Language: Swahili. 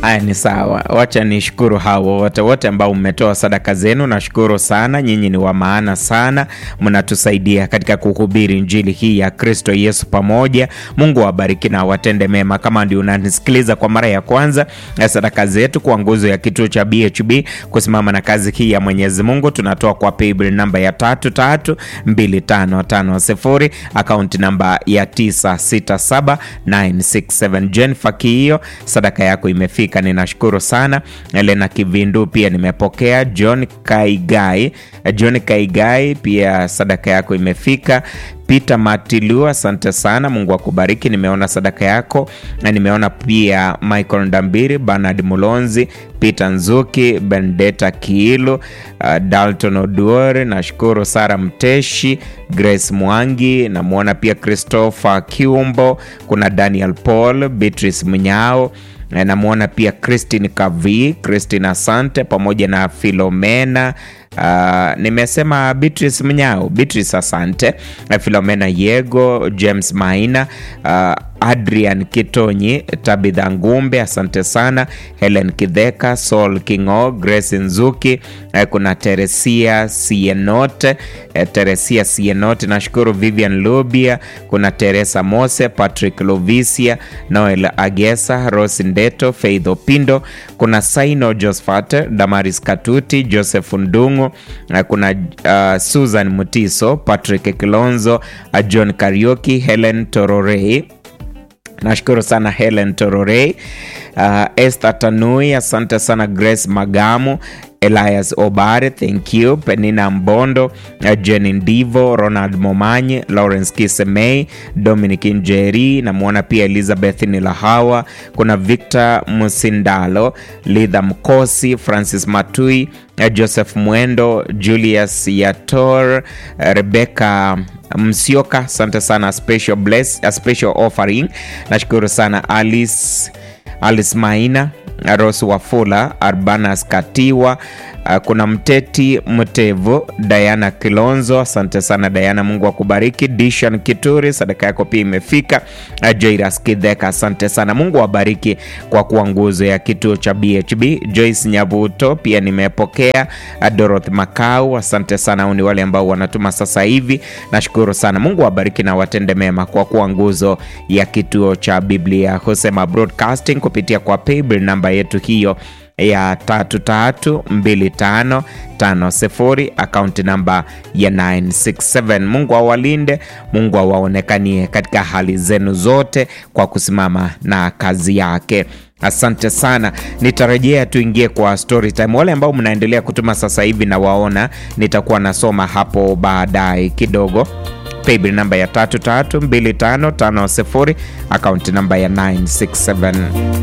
Haya, ni sawa. Wacha nishukuru hao wote wote ambao mmetoa sadaka zenu. Nashukuru sana, nyinyi ni wa maana sana, mnatusaidia katika kuhubiri injili hii ya Kristo Yesu pamoja. Mungu awabariki na watende mema. Kama ndio unanisikiliza kwa mara ya kwanza, sadaka zetu kwa nguzo ya kituo cha BHB kusimama na kazi hii ya Mwenyezi Mungu tunatoa kwa paybill namba ya tatu tatu mbili tano tano sifuri akaunti namba ya 967967 Jennifer Kiio, sadaka yako imefika, ninashukuru sana. Elena Kivindu pia nimepokea. John Kaigai, John Kaigai pia sadaka yako imefika. Peter Matilu, asante sana, Mungu akubariki. Nimeona sadaka yako na nimeona pia Michael Ndambiri, Bernard Mulonzi, Peter Nzuki, Bendeta Kiilu, uh, Dalton Oduor, nashukuru Sara Mteshi, Grace Mwangi, namwona pia Christopher Kiumbo, kuna Daniel Paul, Beatrice Mnyao namwona pia Christine Kavi, Christine asante, pamoja na Filomena Uh, nimesema Beatrice Mnyao, Beatrice asante, Filomena Yego, James Maina, uh, Adrian Kitonyi, Tabitha Ngumbe asante sana, Helen Kidheka, Saul Kingo, Grace Nzuki, uh, kuna Teresia Sienote, uh, Teresia Sienote nashukuru, Vivian Lubia, kuna Teresa Mose, Patrick Lovisia, Noel Agesa, Rose Ndeto, Faith Opindo, kuna Saino Josephat, Damaris Katuti, Joseph Ndungu, kuna uh, Susan Mutiso, Patrick Kilonzo, uh, John Karioki, Helen Tororei nashukuru sana Helen Tororei, uh, Esther Tanui, asante sana Grace Magamu, Elias Obare, thank you. Penina Mbondo, uh, Jenny Ndivo, Ronald Momanyi, Lawrence Kisemei, Dominic Njeri, namwona pia Elizabeth Nilahawa, kuna Victor Musindalo, Lidha Mkosi, Francis Matui, uh, Joseph Mwendo, Julius Yator, uh, Rebecca Msioka, asante sana. Special bless, a special offering. Nashukuru sana Alice, Alice Maina, Rose Wafula, Arbanas Katiwa, uh, kuna Mteti Mtevu, Diana Kilonzo, asante sana Diana, Mungu akubariki. Dishan Kituri, sadaka yako pia imefika. Uh, Jairas Kidheka, asante sana, Mungu awabariki kwa kuwa nguzo ya kituo cha BHB. Joyce Nyavuto pia nimepokea. Uh, Dorothy Makau, asante sana, au ni wale ambao wanatuma sasa hivi, nashukuru sana, Mungu awabariki na watende mema kwa kuwa nguzo ya kituo cha Biblia Husema Broadcasting kupitia kwa paybill namba yetu hiyo ya tatu tatu mbili tano tano sifuri akaunti namba ya 967. Mungu awalinde, Mungu awaonekanie katika hali zenu zote kwa kusimama na kazi yake. Asante sana, nitarejea tuingie kwa story time. Wale ambao mnaendelea kutuma sasa hivi na waona, nitakuwa nasoma hapo baadaye kidogo. Paybill namba ya tatu tatu mbili tano tano sifuri akaunti namba ya 967.